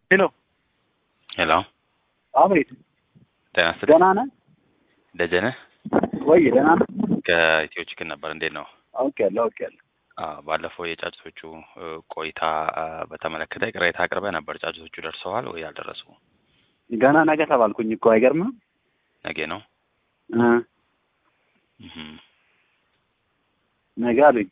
ሄሎ ሄሎ አቤት፣ ጤና ይስጥልኝ። ደህና ነህ ደጀነ ወይ? ደህና ነህ? ከኢትዮ ችግር ነበር። እንዴት ነው? አውቄያለሁ አውቄያለሁ። አዎ፣ ባለፈው የጫጭቶቹ እ, ቆይታ አ, በተመለከተ ቅሬታ አቅርበህ ነበር። ጫጭቶቹ ደርሰዋል ወይ አልደረሱ? ገና ነገ ተባልኩኝ እኮ አይገርምም? ነገ ነው። እ እህም። ነገ አሉኝ።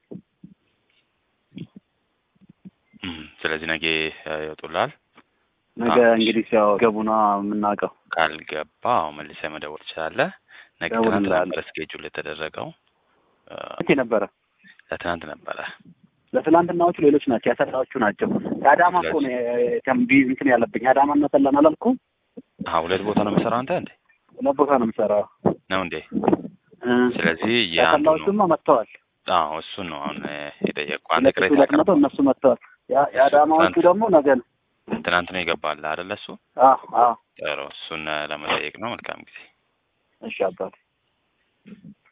እህም። ስለዚህ ነገ እ, ይወጡልሃል። ነገ አዎ። እንግዲህ ሲያው ገቡና የምናውቀው ካልገባ አዎ መልሰህ መደወል ትችላለህ። ነገ ደውል ትናንት እንላለን። ነበረ ስኬጁል የተደረገው እ፣ መቼ ነበረ? ለትናንት ነበረ። ለትላንትናዎቹ ሌሎች ናቸው፣ ያሰራዎቹ ናቸው። የአዳማ እኮ ነው ተንቢ እንትን ያለብኝ አዳማ እና ሰላም አላልኩም? አዎ፣ ሁለት ቦታ ነው የምሰራው አንተ እንዴ? ሁለት ቦታ ነው የምሰራው። ነው እንዴ? እ ስለዚህ የአንዱ ነው። ያሰላዎቹማ መጥተዋል። አዎ፣ እሱን ነው አሁን እ, የጠየቅኩህ። አንተ ሁለት ሺህ ቅሬታ ሁለት መቶ አቅርበህ እነሱ መጥተዋል። ያ- የአዳማዎቹ ትናንት- ደግሞ ነገ ነው። ትናንት ነው ይገባል አይደለ? እሱ አዎ አዎ። ጥሩ። እሱን እ, ለመጠየቅ ነው። መልካም ጊዜ። እሺ አባቴ